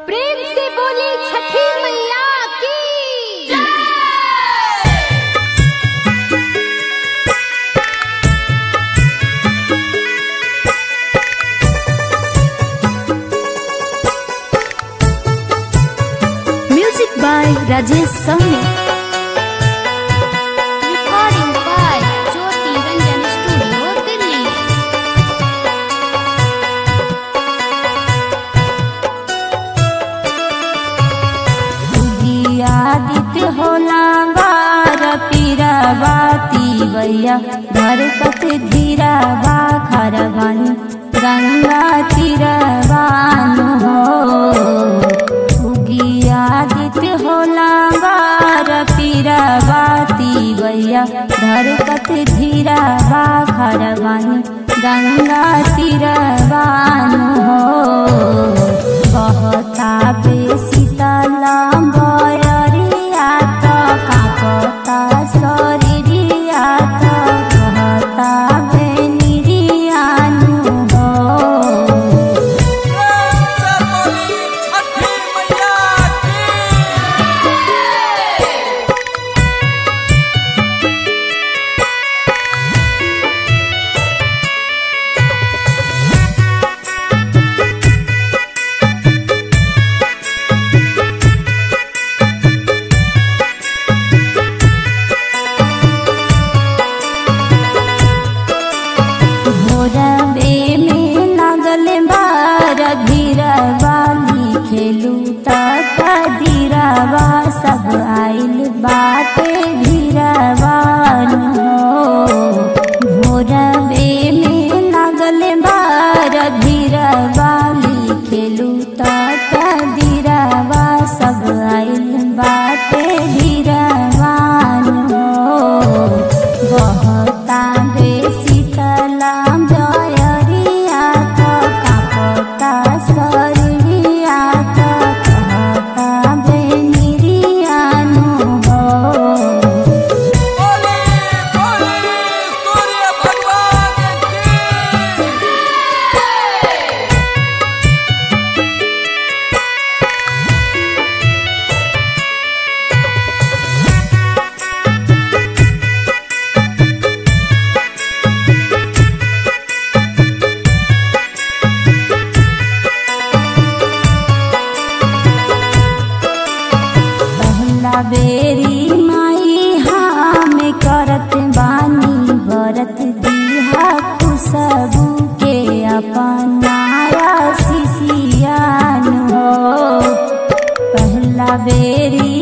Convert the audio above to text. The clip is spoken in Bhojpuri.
प्रेम से बोली छठी मैया की music by Rajesh Sahni recording by Jyoti Ranjan studio Delhi Aditya होला बार पीरा बाती बैया घर कत धीरा बा खरवन गंगा तीरवान हो उगी आदित्य होला बार पीरा बाती बैया घर कत धीरा बा खरवन गंगा तीरवान हो कहता बेसी तलम बयरिया त कापता शरीरिया त कहता बेनिरियानु हो से बोली छठी मैया की भोरबे में लागल बार भीरवाली खेलू तक धीरवा सब आइल बाटे भीरवान हो भोरबे में लागल बार भीरवाली खेलू तक धीरवा सब आइल बाटे भीरवान हो बहता बेसी तलाम जयरिया त कापता शरीरिया त कहता बेनिरियानु हो बोली बोली सूर्य भगवान की पहला बेरी माई हम करत बानी बरत दिहा खुशबू के अपनाया शिशियान हो पहला बेरी